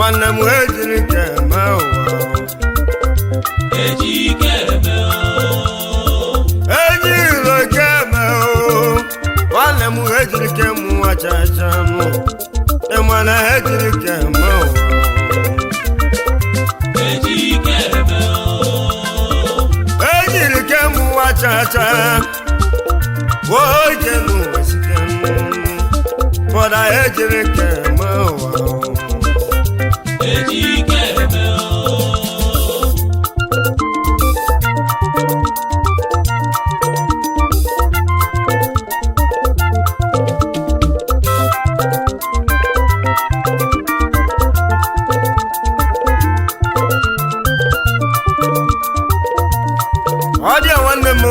nwanne m ejiri ka eme ụwa eji ike eme o enyi iro ka eme o nwanne m ejiri ka eme nwa chacha mụ ịmana ejiri ka eme ụwa eji ike eme o ejiri ka eme nwa chacha oge n'ụwa site bọda ejiri ka eme ụwa eji ike eme o ọ dị ya nwanne m o.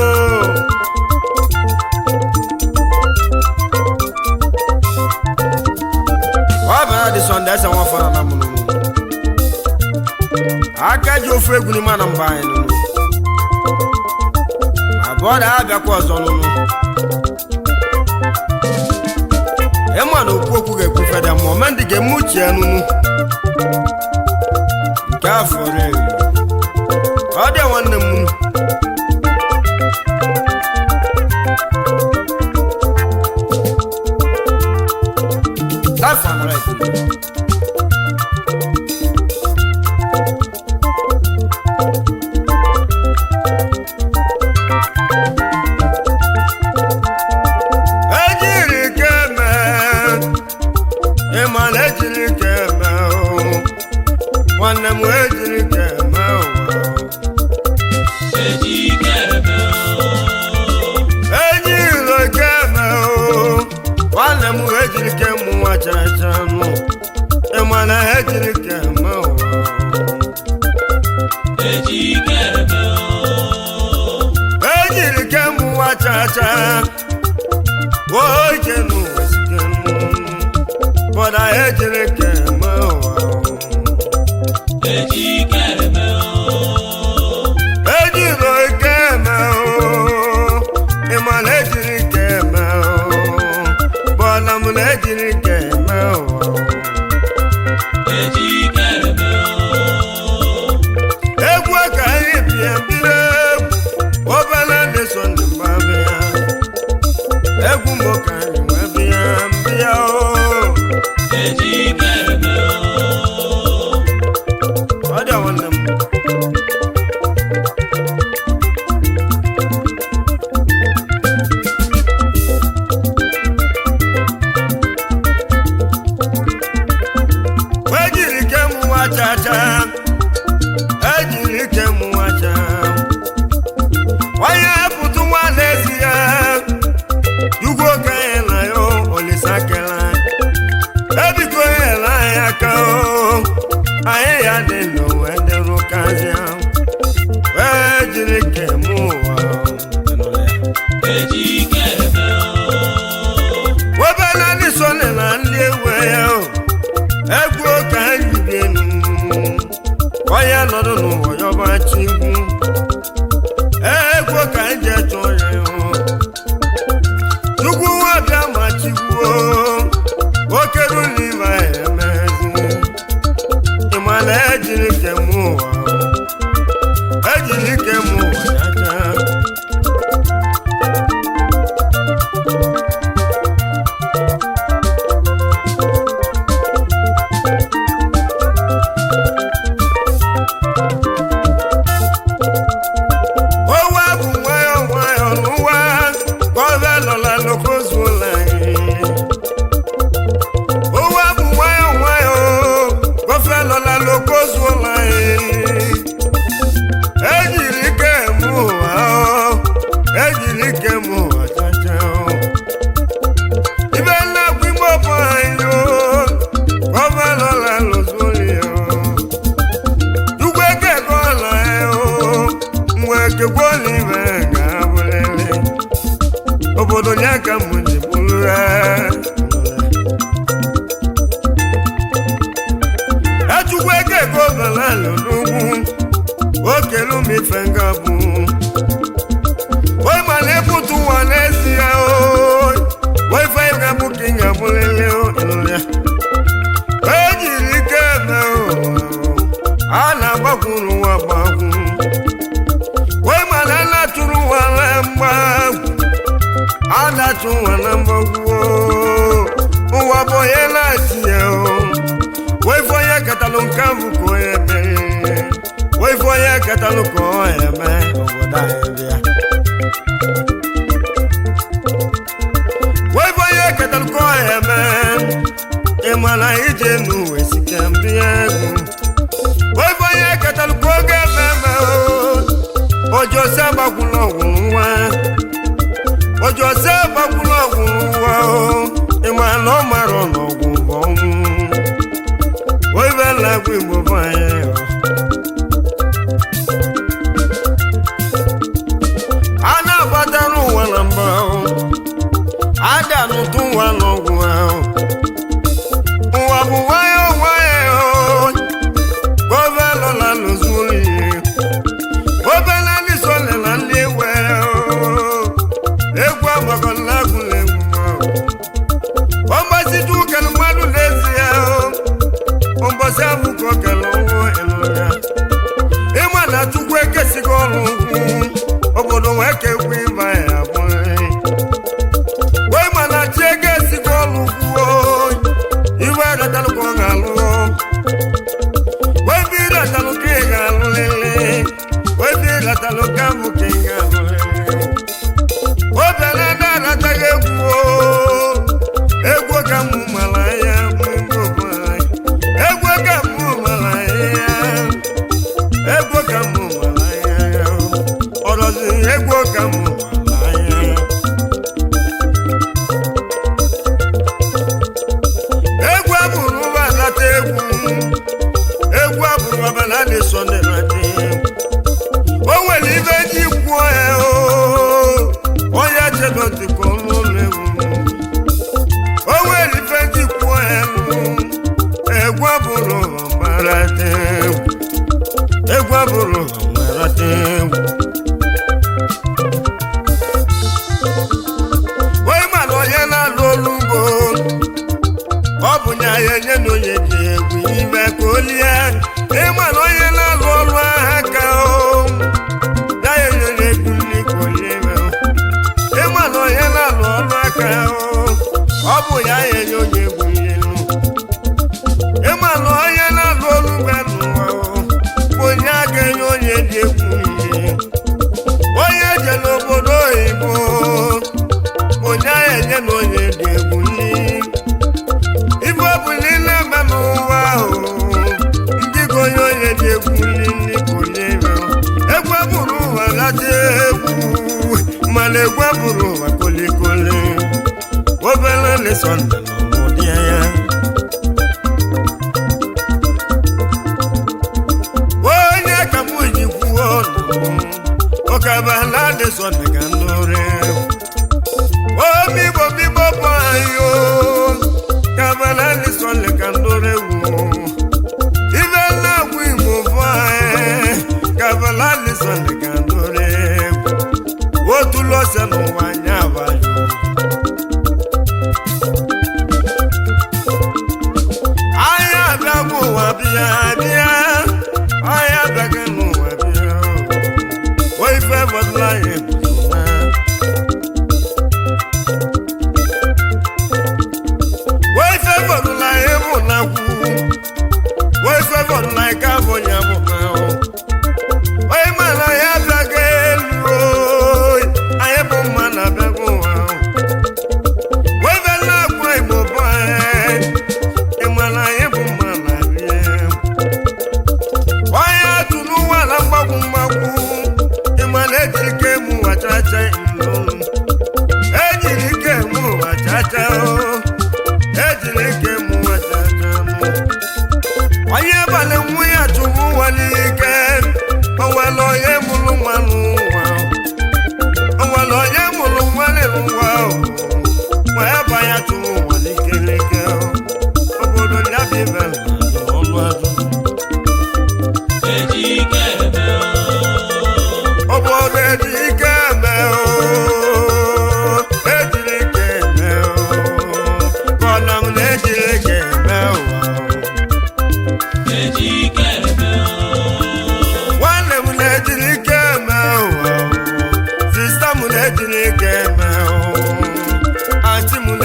ọ bịara dị sọnde ese nwa fara na mụrụ aka ji ofu egwu n'ime na mba anyị nụnụ abụọ da abịakwa ọzọ nụnụ ịma na okwu okwu ga-ekwu feda ma omendị ga-eme uche ya nụnụ nke afọ rere ọ dị ya nwanne m nụ That's all right. Ejiri ike mee, ịma na ejiri ike mee o. nwanne m ejiri ike mee ụwa. eji ike eme o Enyi iro ike mee o, nwanne m ejiri ike mụ nwa chacha nụ, ịma na ejiri ike mee ụwa. eji ike eme o ejiri ke mụ nwa chacha oge n'ụwa site bọda ejiri ke me ụwa eji ike eme o ejiri ike me ịma na ejiri ke me bọda m na ejiri ke me ụwa eji ike eme o egwu ka anyị bie biri egwu obere dị so ndị mgbabịa egwu mbụ ka anyị wee bịa mbịa o eji ike eme o ọ dị nwanne m ejiri ike m nwa chacha ejiri ike m nwa cha onye pụtụ nwa n'ezi ya ugwu okenye na ya olisa kela ebiko nyela anyị aka o anyị ya dị n'ụwa dịrụkazịa wee jiri ike m ụwa eji ike eme o webela ndị sone na ndị ewe ya o egwu ka anyị bienu onye nọdụ n'ụwa yọba chigwu egwu ka anyị je chọọ ya o chukwu nwa bịa ma chigwuo okeru n'ime anyị emezi ịma na ejiri ike m ụwa ejiri ike m ụwa chacha Owa bụ nwayọọ nwayọọ n'ụwa gọve nọla n'okozuola anyị. Owa bụ nwayọọ nwayọọ gọve nọla n'okozuola anyị. Ejiri ike eme ụwa ọ, ejiri ike eme ụwa chacha ọ. Ibe nnakwu ime ọbụ anyị ọ, gọve nọla n'ozuola ya ọ. Ugwu eke gọọla ya ọ, nwa eke gwọọla ibe ga-abụrịrị. Obodo ya ka m ji bụrụ ya. Echukwu eke gọọla n'ugwu, okelu m ife nga bụ. Oi mana ịpụtụ ụwa n'ezie o, oi fe ga bụ ka ị ga-abụrịrị o, ịnụ ya. Ejiri ike eme o, adachụ nwa na mgbagwo ụwa bụ onye na-achị ya o waife onye katalụ nke bụ ka onye mere waife onye katalụ ka ọ eme obodo anyị bịa waife onye katalụ ka ọ eme ịma na ije n'uwe sike mbịa egwu waife onye katalụ ka oge eme eme o ojosi agbakwụla ọgwụ nwa ojosi agbakwụla ọgwụ nwa o ịma na ọ mara n'ọgwụ bụ ọnwụ oibe na-agwụ igbo bụ anyị o a na-agbatara ụwa na mba ahụ a ga-anụtụ ụwa n'ọgwụ ahụ ụwa bụ nwayọ nwayọ gọvanọ na lụzuri obere ndị sole na ndị ewe egwu agbakọla agụla egwu ahụ ọgbasite ụkele mmadụ n'ezi ya ụbọchị ahụ ka o kele ọnwụ ịlụ ya ịma na chukwu ekesighị ọrụ ugwu obodo wee kekwu ịba ya abụghị wee ma na chi ego esighị ọrụ ugwu iwe retalụ ka ọ ga-alụ wee bi retalụ ka ị ga-alụ lele wee bi retalụ ka bụ ka ị ga-alụ lele obere na-arataghị egwu egwu ka mụ mara ya bụ ndị obodo egwu ka mụ mara ya egwu ka mụ mara ya ọrọzi egwu ka mụ mara ya egwu abụrụ ụbalata egwu egwu abụrụ ọbala dị sọnde na dị o nwere ibe ji kwuo ya o onye chedọtịkọ n'ụlọ egwu o nwere ife ji kwuo ya nụ egwu abụrụ ọbarata egwu egwu abụrụ ọbarata egwu onye mana onye na-alụ olu ugbo ọ bụ nya ya enye na onye dị egwu ime ka o lie ịma na onye na-alụ ọrụ agha ka o ya ya enye na egwu nri ka o lie ime ịma na onye na-alụ ọrụ aka o ọ bụ ya ya enye onye egwu nri nụ ịma na onye na-alụ ọrụ ugbo n'ụwa o bụ onye a ga-enye onye dị egwu nri onye je n'obodo oyibo bụ onye a enye na onye dị egwu nri ife ọbụla ị na-eme n'ụwa ahụ ndị gị onye onye dị egwu nri ka onye ime egwu bụrụ ụwa gacha egwu mana egwu bụrụ ụwa kolikoli obere lesọnda nọ n'ụdị ya onye ka mụ ji kwuo ọnụ ọkabala lesọnda ka ndụrụ omi bo mi bo bo ayo kabala ni sọle ka ndore wu ibe na wu imo bo aye kabala ni sọle ka ndore wu o tu lọ sẹnu wa nya abayo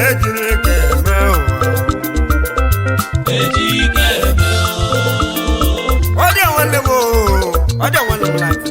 ejiri ka eme ụwa ejike eme ọ dị nwanne m oo, ọ dị nwanne m life.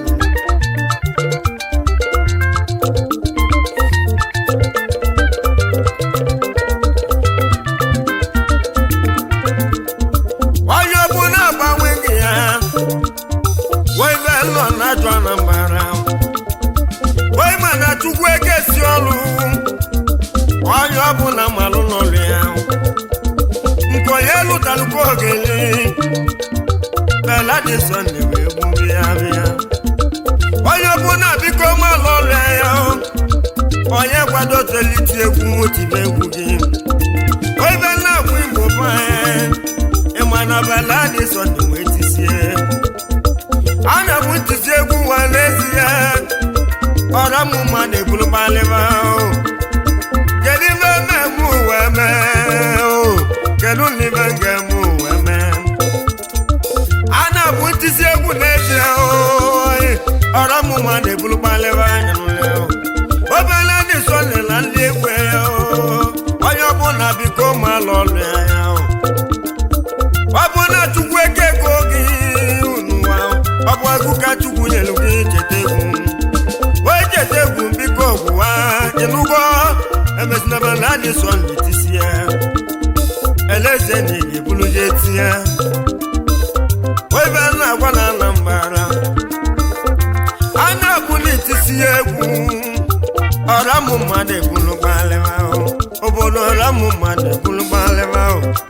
onye ọbụ na-agbanwe gị ya wee be nọ na-ajụ anambara wee ma na chukwu ekesi ọrụ onye ọbụla malụ n'ọrụ ya nke onye lụtalụkwa ogele bela dị sọnde wee gburu ya bịa onye ọbụla biko malụ ọrụ ya onye kwado teliti egwu tibe egwu gị oibe na-akwụ igbo banye ịma na bela dị sọnde wee tisie a na-abụ ntisi egwu nwa n'ezie ọra m mma na-ebulu gbalịba kedu ibe mmemme uwe mee o kedu n'ibe ga-eme uwe mee a na-abụ ntisi egwu n'ezie oyi ọra m mma na-ebulu gbalịba anya n'ụlọ obele ndị sọle na ndị egwu ya o onye ọbụla biko ma lọlụ ya o ọ bụ na chukwu eke ego gị n'ụwa ọ bụ egwu ka chukwu nyere gị cheta egwu wee cheta egwu biko gwụwa ịnụgo emezinaba na adị sọ ndị tisie eleze na ị ga-ebulu je tinye wee be na agwa na anambara a na-abụ n'etisi egwu ọra mụ mmadụ ebulu gbalịma obodo ọra mụ mmadụ ebulu gbalịma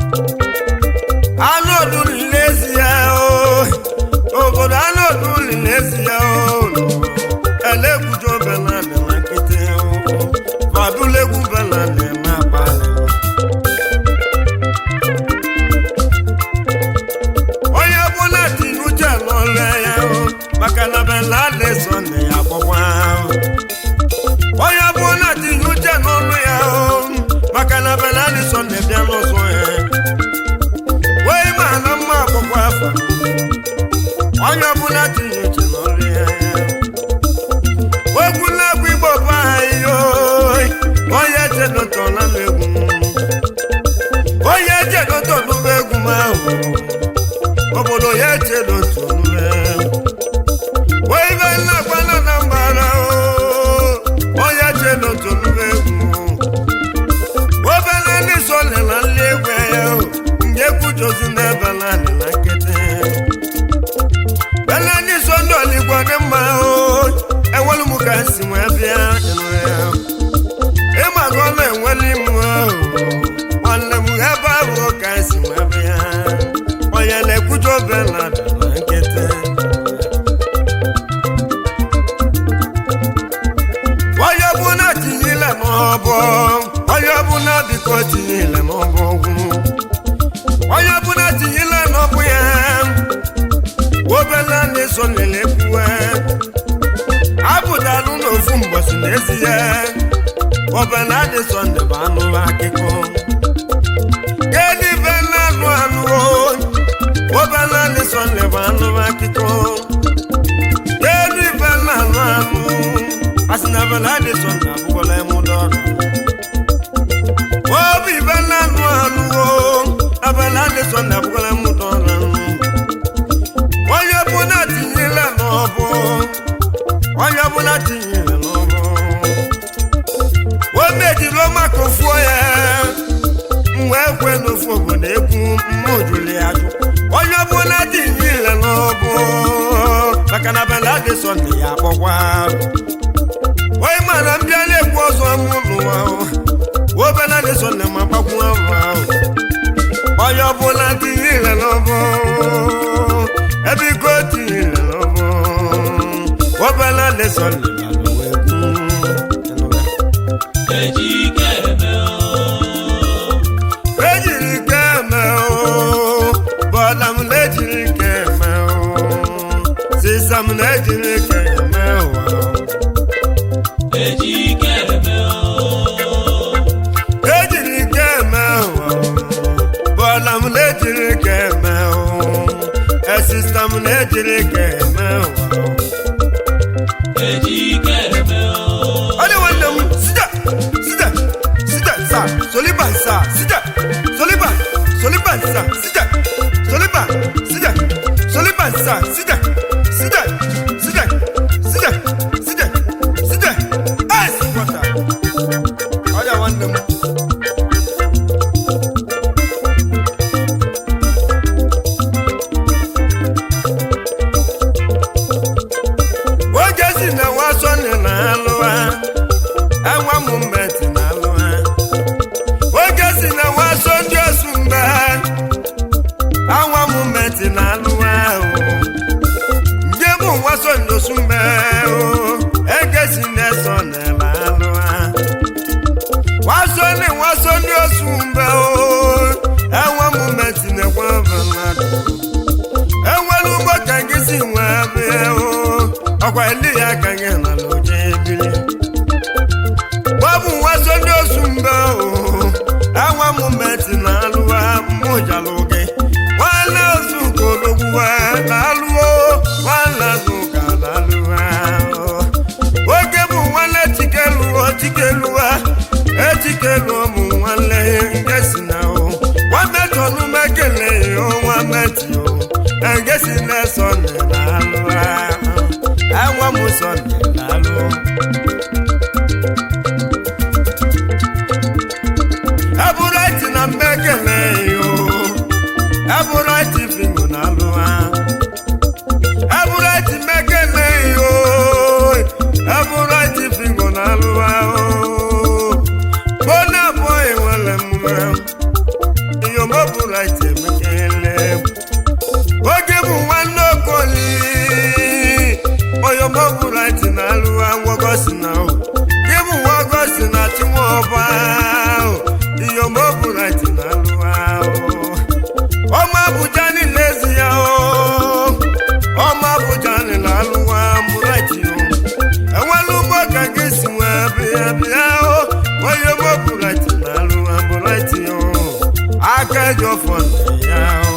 anụ olulu n'ezie o obodo anụ olulu n'ezie o elekwujo belade na nkịtị fadulegwu belade na abalị onye ọbụla tinye uche n'ọlụ ya o maka na belade sọnde ya gbọgwa onye ọbụla tinye uche n'ọlụ ya o maka na belade sọnde bịa n'ụzọ ya wee ma na mma akwụkwọ afọ onye ọbụla tinye uche n'ọrụ ya egwu na-egwu igbo bụ anyị oyi onye jedotọla m egwu onye jedotọlụm egwu m ahụ obodo ya echedotọlụme wee ibe nna-agbana na mbara onye jedotọlụm egwu obere ndị so lela nli egwu ya nje kwujozi n'ebe naanị na nkịtị bele ndị so ndị oligbo dị mma o enwelu m ka si wee bịa ịnụ ya ịmago na enweli m ahụ nwanne m ebe ahụ ka si wee bịa onye na-ekwujo bela dị na nkịtị onye ọbụla tinyile m ọbọ onye ọbụla biko tinyile m ọbọ ọgwụ onye ọbụla tinyile n'ọbụ ya obele na-eso lele kwuwe apụtalụ n'ofu mbọsi n'ezie obele adị sọnde bụ anụ akịkọ gedibe na-anụ anụ obele adị sọnde bụ anụ akịkọ gedibe na-anụ anụ asị na bele adị sọnde abụkwala emudo ọrụ obi ibe na-anụ anụ abele adị sọnde abụkwala emudo ọrụ onye ọbụla tinyere n'ọbụ onye ọbụla tinyere n'ọbụ o mejiri maka ofuo ya wee kwe n'ofu obodo egwu mma ojuli ya jụ onye ọbụla tinyere n'ọbụ maka na bela dị sọnde ya akpọkwa onye mara mbịa na-ekwu ọzọ mụ n'ụwa obela dị sọnde ma gbakwu ahụ ahụ onye ọbụla tinyere n'ọbụ ebe iko tinyere n'ọbụ obela dị sọnde ya lụwa egwu ejike eme ejiri keme o bọda m na-ejiri keme o sisa m na-ejiri keme o ejike eme ejiri keme o bọda m na-ejiri keme o esista m na-ejiri keme o ejike eme ọ dị nwanne m sida sida sida sa so nwanne m oge si na wasonye na alụwa enwa m mmeti na alụwa oge si na waso ndị osu mgbe anwa m mmeti na alụwa ahụ ndị bụ waso ndị osu mgbe ege si na eso na alụwa waso ni waso ndị osu mgbe enwa m mmeti na ekwe mmadụ enwere ugbo ka gị si nwee bịa o ọkwa eli ya ka gị na n'oje ebili gbabụ nwaso ndị osu mbe o enwe m meti na alụwa mmụjalụ gị nwanne ozu ka odogwuwa na alụwo nwanne azụ ka na alụwa oge bụ nwanne chikeluwo chikeluwa echikeluo mụ nwanne nke si na o nwametọnụ mekele o nwameti o nke si na sọnde na alụwa enwe m sọnde na alụ eburati na mmekele yo eburati fingo na alụwa eburati mmekele yo eburati fingo na alụwa bona boy nwere mma iyo moburati emekele oge bụ nwanne okoli oyomoburati na alụwa nwogosi na o gị bụ nwogosi na chinwọba iyomoburati na alụwa ọma abụja niile ezi ya o ọma abụja niile alụwa mburati o enwela ugbo ka gị si nwee bịa bịa o oyomoburati na alụwa mburati o aka eji ọfọ na ya o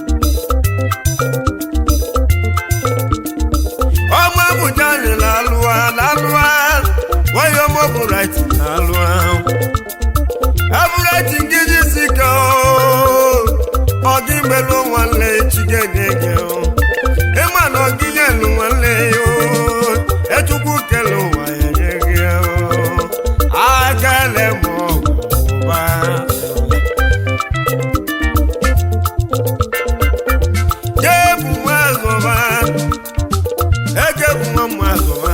ọmọ abuja ni lálùwà lálùwà wọ́n yọ ọmọ bùrẹ́tì lálùwà. abúrẹ́tì gidi sí kan o ọdí mélòó wọn lé etí gẹ́gẹ́ o ìmọ̀ náà gíyẹ̀ ló wọn lé o ẹtukú kẹlò wà yẹ́gẹ́ o akẹ́lẹ́ mọ̀ wá. jébù wọn zọba ege bụ nwa m azụwa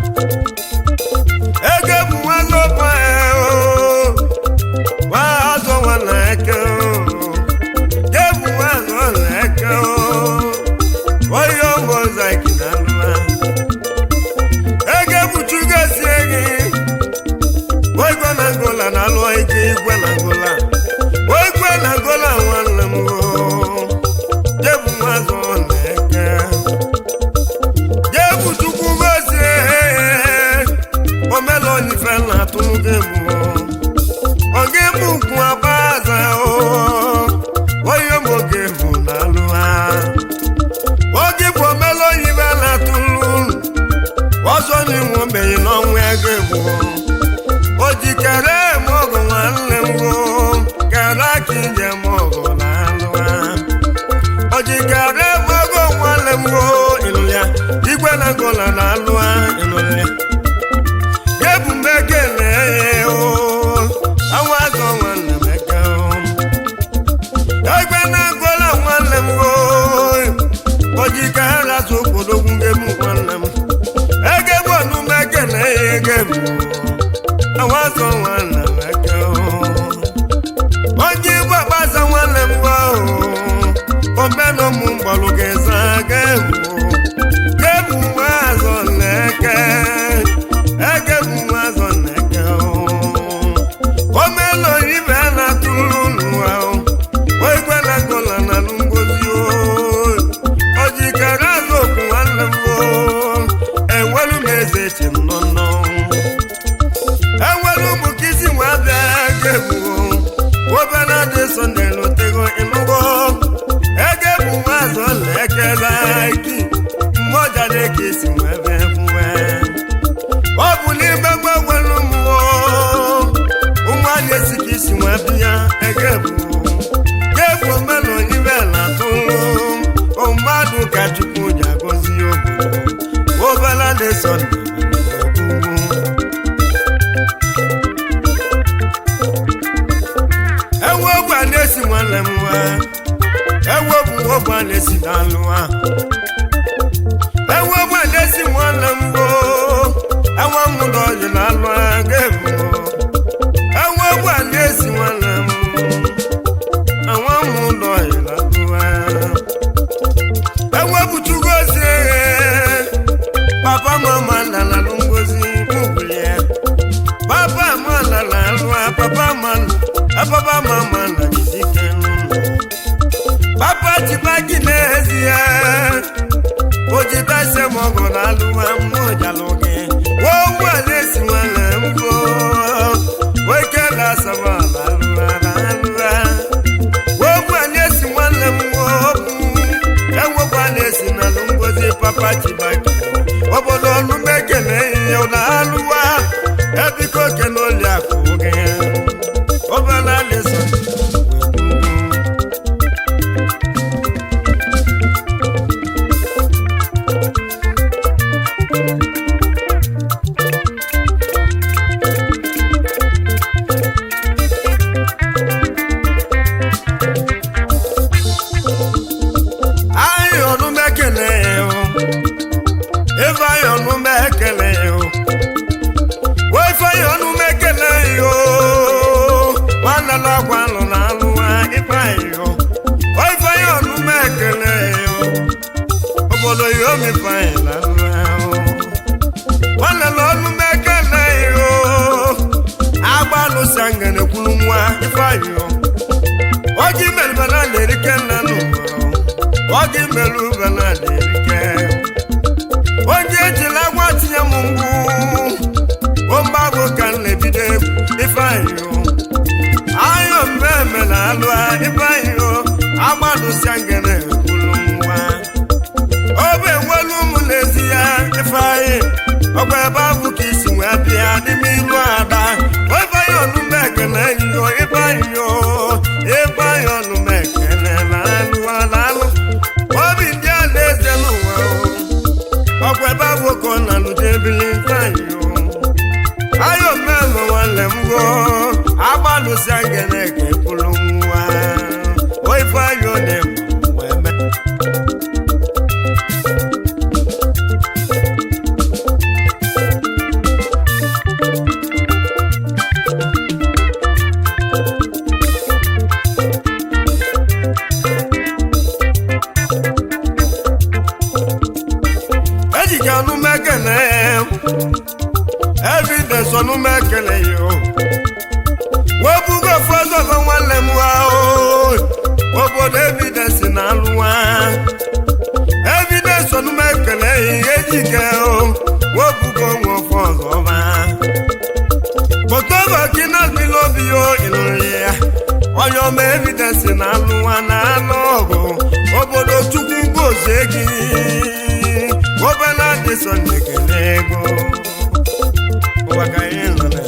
ege bụ nwa zọba o nwa azọ nwa na eke o ge bụ nwa azọ na eke o onye ọgbọ zaki na alụwa ege bụ chugasi egi igwe na ngola na alụwa ike igwe na ngola igwe na ngola nwanne m o ge bụ nwa azọ na eke jẹ́bù tukú bó ṣe omelo nífẹ̀ náà tún gébù ọ̀gébù kun abáàzà o oyè mo gébù nàlúwa ọ̀gébù omelo nífẹ̀ náà tún lù ọ̀sọ́ ni wọ́n bẹ̀yìn náà wọ́n gébù ojì kẹrẹ mọ́gàn wà lẹ̀ wọ́ kẹrẹ kì í jẹ mọ́gàn nàlúwa ojikere mọgọ nwanne m o ịlụ ya igwe na gola na alụ ịlụ ya ebu m ekele ya o awa azọ nwanne m eke o igwe na gola nwanne m o ojikere azụ okpodogwu gebu nwanne m egebu ọnụ m ekele ya egebu awa azọ nwanne m eke o onye igwe agbaza nwanne m o omenụ m mgbalụ ga-eza ga-ebu gebu nwa azọ na-eke egebu nwa azọ na-eke omenụ ibe na-atụrụ n'ụwa oigwe na gola na ngozi o jikere azụ okwu nwanne m o enwelu m eze chi m nọ nnọ enwelu ụmụ ka isi nwa bịa gebu obere dị sọnde lotego ịnụgo ege bụ nwa azọ lekere iki mmoja na-eke isi nwebe mwe ọ bụ n'ime gbagwelu mmụọ ụmụanya esi ka isi nwebe ya ege bụ gebu omenụ ibe na atụrụ mmadụ ka chukwu ji agọzi obodo obere dị sọnde n'alụwa ewepụ ọgba na-esi n'alụwa ewepụ na-esi nwanne m gboo enwe m n'ọyị n'alụ aga ebu ewepụ na-esi nwanne m enwe m n'ọyị n'alụwa ewepụchugo ozi eghe papa mama nalalụ ngozi mụbụli ya papa mana na-alụ papa mana papa mama na jisike n'ụlọ papa chibagi n'ezie ojitase mọgọ n'alụwa mmụjalụ gị wowu a na-esi nwanne mbụ oke na-asaba n'alụwa n'alụwa wowu a na-esi nwanne m nwobu enwekwu a na-esi n'alụ ngozi papa chibagi obodo ọnụ mekele ihe na-alụwa ebiko kele oli akụ gị obere alịsa anyị ọnụ mekele ya ebe anyị ọnụ mekele ya wefe anyị ọnụ mekele ya nwanne na agwa alụ na alụ ikpe anyị wefe anyị ọnụ mekele ya obodo ya omepe anyị na alụ nwanne na ọnụ mekele ya agba alụsa ngene kwuru nwa ife anyị oji melbana na-erike nna n'ụwa oge melu bana na-erike onye ejila gwa tinye m mgbu omgbago ka m na-ebido ifeanyị ayọ mmemme na alụ ifeanyị agbalụsia ngene kwuru nwa obe enwelu ụmụ n'ezi ya ifeanyị ọgwa ebe abụ ka isi wee bịa n'ime ilu ada ifeanyị ọnụme ekele enyiyo ifeanyị ifeanyị ọnụme ekele na alụ na alụ obi ndị a na-eze n'ụwa ọkwa ebe abụọ na alụdebili ifeanyị ayọ mmelụ nwanne m go agbalụsia ngene ka ekwuru nwa o ifeanyị ọ dị wee mee ejike ọnụ mekele evidence ọnụ mekele yo webugo fọzọfọ nwanne m ha obodo evidence na alụwa evidence ọnụ mekele ejike webugo nwe fọzọba kpọtọba kina mmiri obi yo ịlụrụ ya onye ọma evidence na alụwa na anụ ọgụ obodo chukwu gozie gị obere adịsọ na-ekele ego ụwa ka anyị nọ na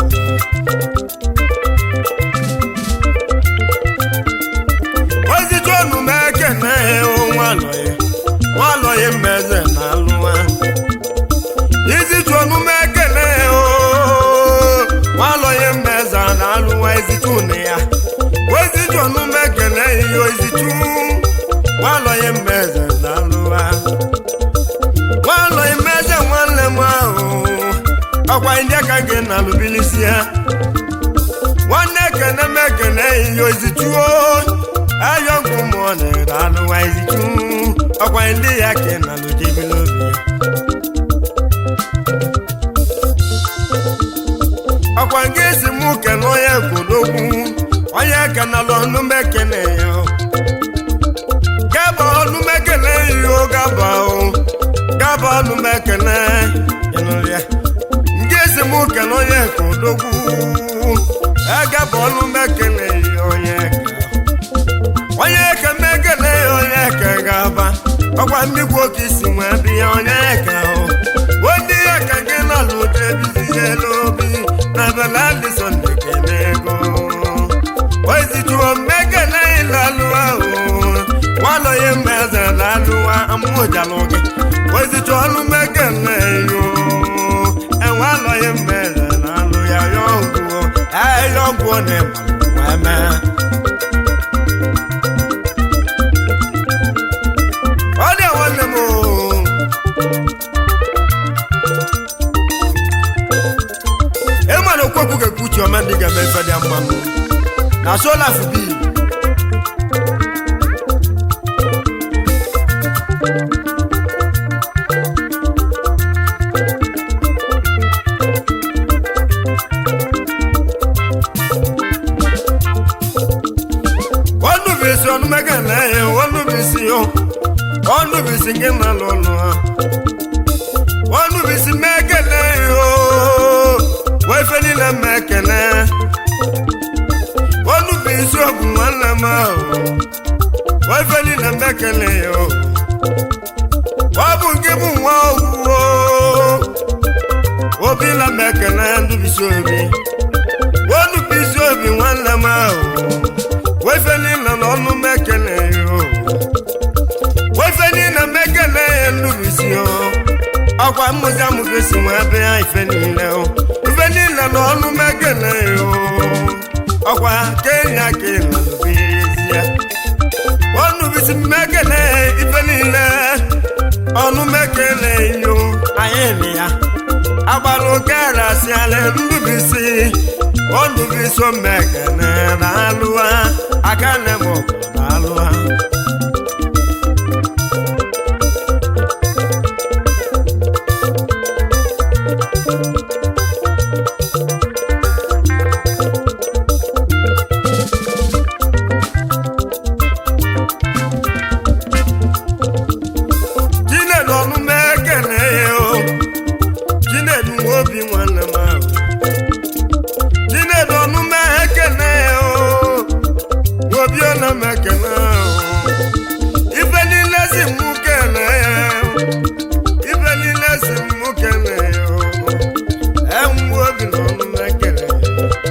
ozichi ọnụ m ekene nwalọye nwalọye mmeze na alụwa izichi ọnụ m ekele nwalọye mmeze na alụwa izichi ụnụ ya ozichi ọnụ m ekele ihe ozichi nwalọye mmeze na alụwa nwanọ imeze nwanne m ahụ ọkwa ndị aka gị na alụbilisi ya nwanne ekene m ekene ihe ozichuo ayọ ngụ mụọ na alụwa izichu ọkwa ndị ya ka na alụjebili obi ya ọkwa gị si mụ kene onye kwudokwu onye kenalụ ọnụ m ekene ya gaba ọnụ m ekene ihe gaba o gaba ọnụ m ekene ịnụrụ ya ndị ezi m kene onye ka odogwu agaba ọnụ m ekene ihe onye ka onye ka m ekene ya onye ka gaba ọkwa mmigwe oke isi nwee bịa onye ka o ndị ya ka gị na alụta ebizie n'obi na bela alison ekene ego ozichuo mmekene ịlalụ ahụ nwalọye mmeze lalụwa amụjalụ gị ozichu ọnụ mmekene yo enwalọye mmeze lalụ ya yọngwuo ayọngwuo na ịmalụ wee mee na sola fubi ọnụbisi ọnụmega na ya ọnụbisi yo ọnụbisi gị na lụlụ ha ọnụbisi mekele yo wefe niile mekele ọnụbisi ọgwụ nwanne m ahụ wefe niile mekele yo ọ bụ nke bụ nwa ogwuo obi na mekele ndụbisi obi ọnụbisi obi nwanne m ahụ wefe niile n'ọnụ mekele yo wefe niile mekele ya nnubisi yo ọkwa mmụzi amụgesi nwa ebe ya ife niile o ife niile n'ọnụ mekele yo ọkwa kenya ka ịlalụbezie ọnụbisi mekele ife niile ọnụ mekele yo anyị nị ya agbara oke arasiala ndubisi ọnụbisi omekele na-alụwa aka na-eme ọgụ na-alụwa chinedu ọnụ mekele ya o chinedu nwa obi nwanne m ahụ chinedu ọnụ mekele ya o obi ọna mekele ahụ ife niile si mụ kele ya ife niile si mụ kele ya o enwe obi na ọnụ mekele ya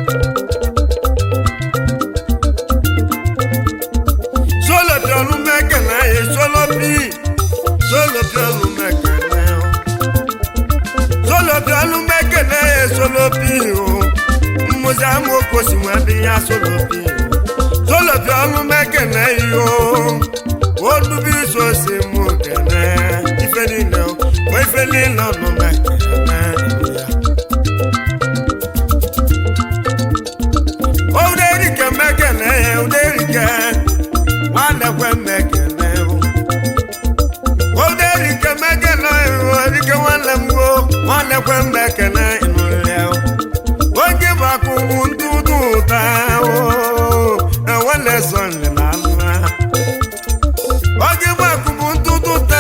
solopi ọnụ mekele ya solopi solopi ọnụ mekele ya solopi ọnụ mekele ya solopi o mmụzi amaokwu si nwa bi ya solopi o solopi ọnụ mekele ya o onubi iso si mụ kele ife niile o ma ife niile ọnụ mekele ya Uderike mekele uderike nwanekwe mekele Uderike mekele uderike nwanne m go nwanekwe mekele ịnụlẹ oge bụ akụkụ ntụtụ ụta enwele sọnle na anụ ha oge bụ akụkụ ntụtụ ụta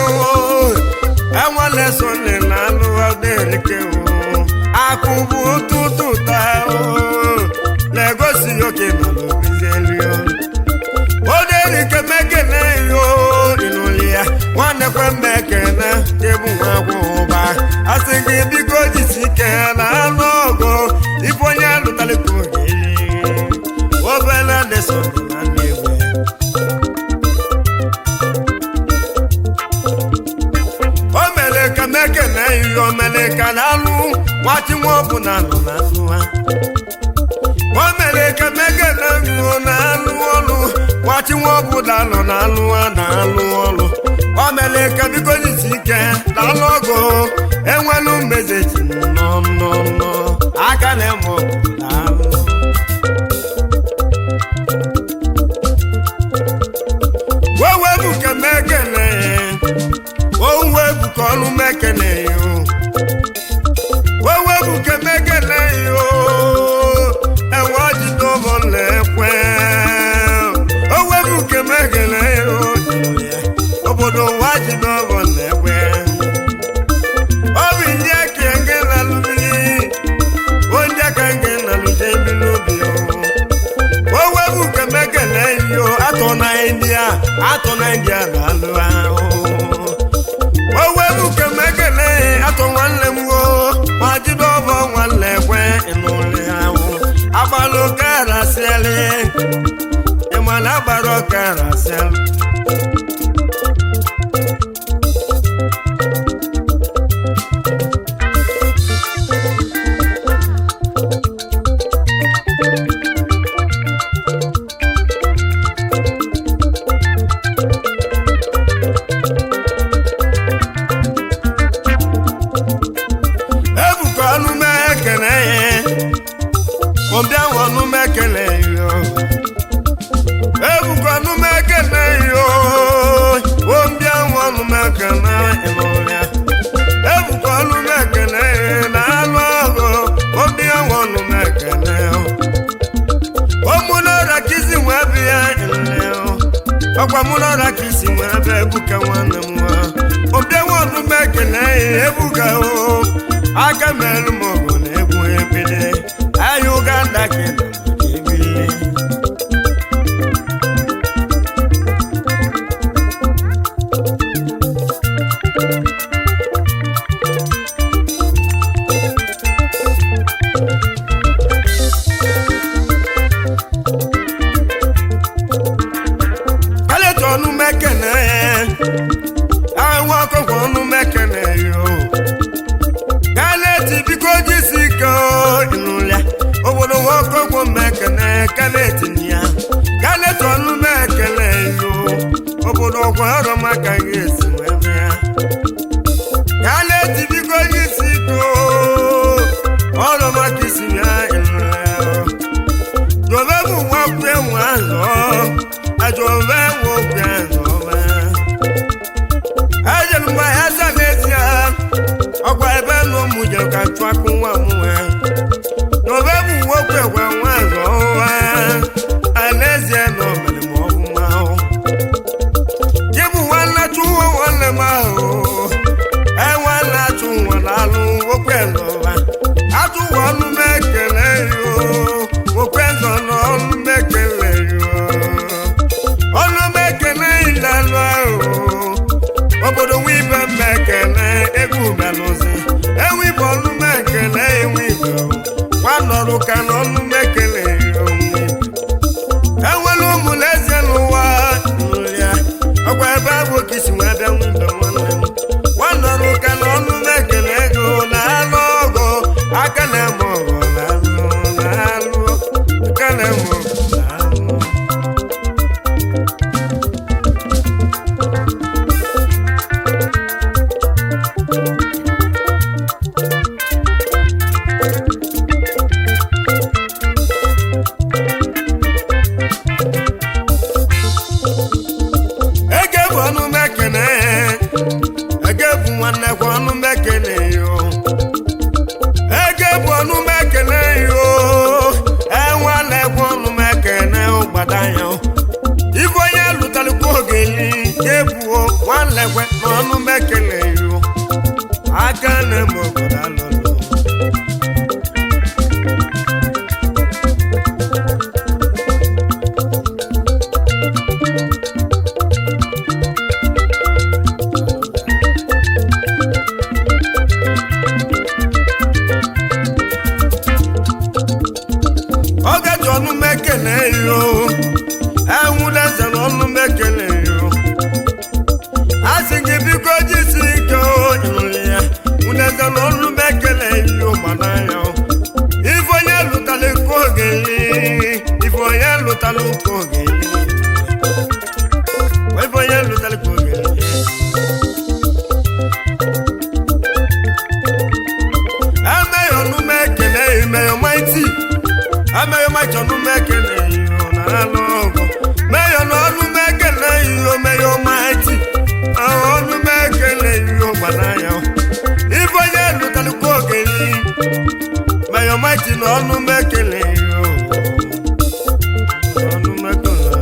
enwele sọnle na anụ ha uderike akụkụ ntụtụ ụta na-egosi oke nọ n'obizeli oderike mekele yo ịnụli ya nwanne kwe mmekele kebu nwa gwụba asị gị biko jisi ike na anụ ọgụ ife onye lụtalịka ogeli obele deso na nnewe o mere ka mekele yo o mere ka na alụ nwachi nwa ọbụ na alụ na alụ ha o mere ka mekele yo na alụ ọlụ nwachi nwa ọbụla nọ na-alụ na-alụ ọlụ o mere ka biko jisi ike na alụ ọgụ enwelu mmezechi nọ nọ nọ aka na-eme ọgụ na-alụ wewe bụ ka mekele owe bụ ka ọnụ mekele yo wewe bụ ka mekele yo enwe ọjị n'ụmụ na-ekwe owe bụ ka mekele yo obodo ụwa ji n'ụmụ na-ekwe obi ndị aka nke na-alụ mmiri onye ka nke na-alụ je mmiri obi yo owe bụ ka mekele yo atọ na india atọ na india na-alụ ahụ owe bụ ka mekele atọ nwanne m wo ma jide ọbọ nwanne ekwe ịnụlị ahụ agbalụ kara siele ịmana agbara ọkara siele ebuka ọnụ mekele ọbịa ọnụ mekele yo ọkwa mụ n'ọra ka isi nwe ebe ebuka nwanne m nwa obienwe ọnụma ekele ya ebuka o aka merụ m ọgụ na egwu ebele ahịa ụganda ka ị nọ ebili kálẹ̀tọ̀ ọ̀nù mẹ́kẹ̀nẹ́ àwọn akọ̀kọ̀ ọ̀nù mẹ́kẹ̀nẹ́ yóò kálẹ̀tì bí kò jí sí kan ìnulẹ̀ òbòdò wọn kọ̀kọ̀ mẹ́kẹ̀nẹ́ kálẹ̀tì níyà kálẹ̀tọ̀ ọ̀nù mẹ́kẹ̀nẹ́ yóò òbòdò ọkọ̀ ọ̀rọ̀ má kà yé sí wẹ́wẹ́ kálẹ̀tì bí kò jí sí kan ọ̀rọ̀ má kì í sí yá ìnulẹ̀ jọ̀bẹ́ bù wọ́n pé wọ́n lọ àjọ̀bẹ́ wọ́n pé lọ́wọ́. ẹ̀jẹ̀lùmọ̀ ẹ̀ sàlẹ̀síà ọkọ̀ ẹ̀bẹ̀ ló mú jẹ ká tún akún wọn mú ẹ. jọ̀bẹ́ bù wọ́n pé wọ́n wọ́n lọ́wọ́. àlẹ́síà lọ mẹ́lẹ̀ mọ́ fún wa o. jíbù wọn látú wọn lè máa o. ẹ wọn látú wọn lálù wọ́n pé lọ́wọ́. àtúwọ̀ ọdún mẹ́kẹ̀lẹ́ yìí o. wọ́n pé lọ́nà ọdún mẹ́kẹ̀lẹ́ yìí o ọlọmẹkẹlẹ ìlànà o obodo wibe mẹkẹlẹ egwu belụzi ewibe ọlụmẹkẹlẹ ewibe nwanọrụ ka na ọlụmẹkẹlẹ enwere ụmụleze n'ụwa nrịa ọkwa ebe abụ ka isi wee bịa wibe nwanne m nwanọrụ ka na ọlụmẹkẹlẹ ego na-alụ ọgụ aka na-eme ọgụ na-alụ na-alụ aka na-eme ọgụ na-alụ ege bụ ọnụ mekene ege bụ nwanne kwa ọnụ mekene yo ege bụ ọnụ mekene yo enwanne kwa ọnụ mekene ụgbada ya ife onye lụtalikwa ogeli ke buo nwanne kwe na ọnụ mekene yo aka na-eme obodo alụlụ oge ji ọnụ mekele yo enwudeze na ọnụ mekele yo a sị gị biko jisi ike ịnụrụ ya nwudeze na ọnụ mekele yo gbana ya ife onye lụtara nke ogeli ife onye lụtara nke ogeli ife onye lụtara nke ogeli emeghị ọnụ mekele emeghị maiti ameghị maiti ọnụ mekele yo na alụ ọgụ meghị ọnụ mekele yo meghị maiti ọnụ mekele yo gbana ya ife onye lụtalụkwa ogeli meghị maiti na ọnụ mekele yo ọnụ mekele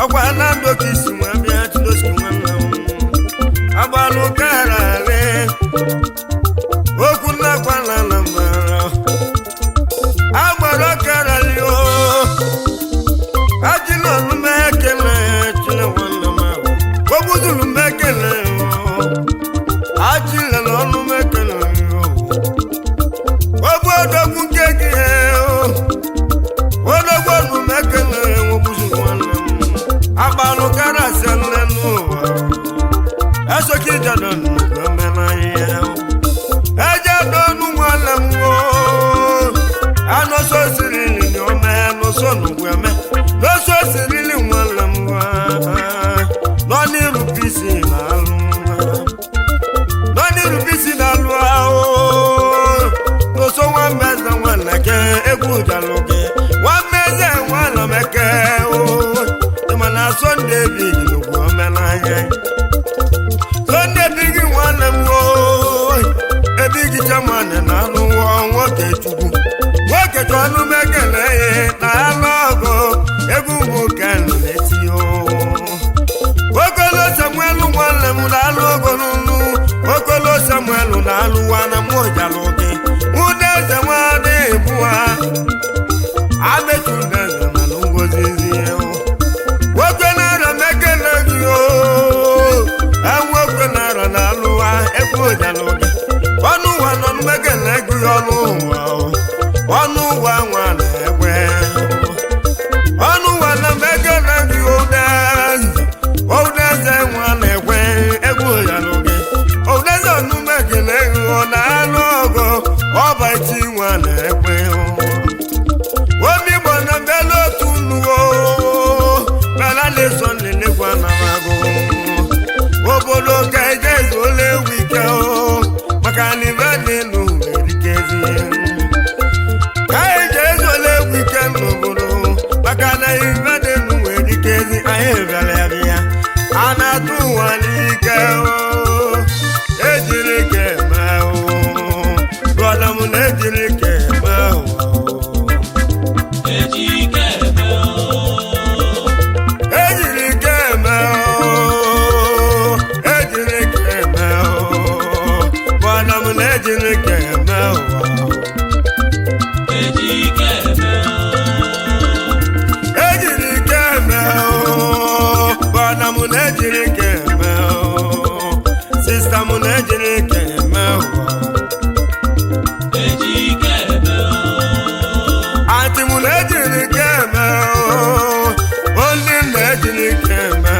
ọkwa na ndụ ka isi nwa bịa chidoski nwanne m agbalụ kara ale okwu nnakwa na na mara agbara kara lio ajila olume ekele chile nwanne m ahụ ogbuzulu m ekele ajila na ọnụ m ekele ogbu odogwu nke gị odogwu ọnụ m ekele ogbuzu nwanne m agbalụ karasị nne n'ụwa esoka ijado nnukwu omenahịa eje donu nwanne m anọso sirili ni ome anọso nugwu eme n'oso sirili nwanne m nọ n'iru bisi na alụ nọ n'iru bisi na alụ ahụ n'oso nwambeze nwanne ke egwu jalụ gị nwambeze nwanne m eke ịma na sọnde bi nugwu omenahịa sọnde bi gị nwanne m ebe gị chamanị na anụ nwoke chukwu nwoke chọ ọnụ mekele na anụ ọgụ egwu nwoke nọ n'eti okolo samuelu nwanne m na-alụ ogo n'ụlụ okolo samuelu na-alụ nwanne m ụjalụ gị ụda eze nwadị bụa amechu ndeze na ngozizi nwoke na-ara mekele gị o enwoke na-ara na-alụwa egwu ụjalụ gị ọnụ ụwa nọ mmekele gị ọnụ ụwa ọnụ ụwa nwa na-egwe ọnụ ụwa na mmekele gị ụdeze ụdeze nwa na-ekwe egwu ụjalụ gị ụdeze ọnụ mmekele gị ọ na-alụ ọgụ ọba iti nwa na-ekwe omi gbọ na mbela otu nuwo bela na-eso nlelekwa na magụ obodo ka eje ezuola ewu ike o maka na ibe n'elu erikezi ka eje ezuola egwu ike n'obodo maka na ibe n'elu erikezi anyị bịara ya bịa a na-atụ ụwa n'ike o ejiri ka eme o brọda m na-ejiri ka eme o ejike eme o ejiri ka eme o ejiri ka eme o brọda m na-ejiri ka eme o ejike eme o ejiri ike eme o bọna m na-ejiri ike eme o sista m na-ejiri ike eme o ejike eme o antị m na-ejiri ike eme o ndị m na-ejiri ike eme